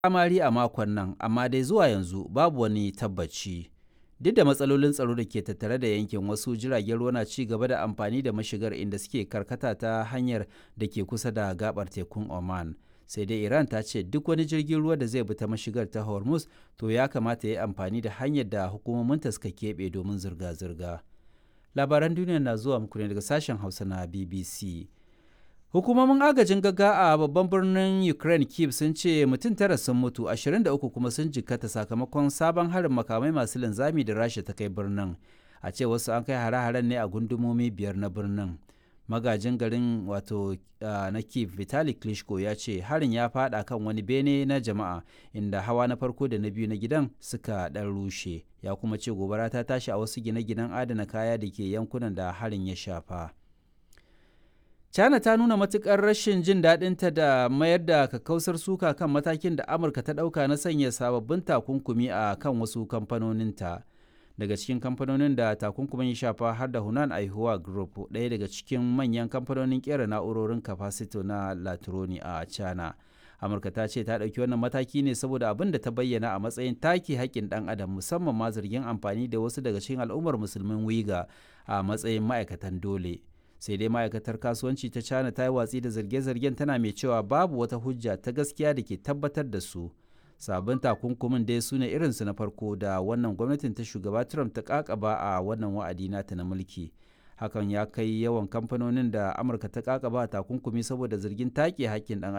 kamari a makon nan amma dai zuwa yanzu babu wani tabbaci duk da matsalolin tsaro da ke tattare da yankin wasu jiragen ruwa na ci gaba da amfani da mashigar inda suke karkata ta hanyar da ke kusa da gabar tekun oman sai dai iran ta ce duk wani jirgin ruwa da zai bi ta mashigar ta hormuz to ya kamata ya yi amfani da hanyar da hukumominta suka keɓe domin zirga-zirga labaran duniya na zuwa muku ne daga sashen hausa na bbc hukumomin agajin gaga a babban birnin ukraine kiev sun ce mutum tara sun mutu 23 kuma sun jikkata sakamakon sabon harin makamai masu linzami da rasha ta kai birnin a ce wasu an kai hare-haren ne a gundumomi biyar na birnin magajin garin wato na kiev vitali klitschko ya ce harin ya fada kan wani bene na jama'a inda hawa na farko da na biyu na gidan suka dan rushe ya kuma ce gobara ta tashi a wasu gine-ginen adana kaya da ke yankunan da harin ya shafa China ta nuna matukar rashin jin daɗinta da mayar da kakkausar suka kan matakin da Amurka ta ɗauka na sanya sababbin takunkumi a kan wasu kamfanoninta. Daga cikin kamfanonin da takunkumin ya shafa har da Hunan Aihuwa Group, ɗaya daga cikin manyan kamfanonin ƙera na'urorin kafasito na Latroni a China. Amurka ta ce ta ɗauki wannan mataki ne saboda abin da ta bayyana a matsayin take haƙƙin ɗan adam musamman ma zargin amfani da wasu daga cikin al'ummar musulmin Wiga a matsayin ma'aikatan dole. sai dai ma'aikatar kasuwanci ta china ta yi watsi da zarge-zargen tana mai cewa babu wata hujja ta gaskiya da ke tabbatar da su sabon takunkumin dai su ne irinsu na farko da wannan gwamnatin ta shugaba trump ta kakaba a wannan wa'adi nata na mulki hakan ya kai yawan kamfanonin da amurka ta kakaba takunkumi saboda zargin take hakkin dan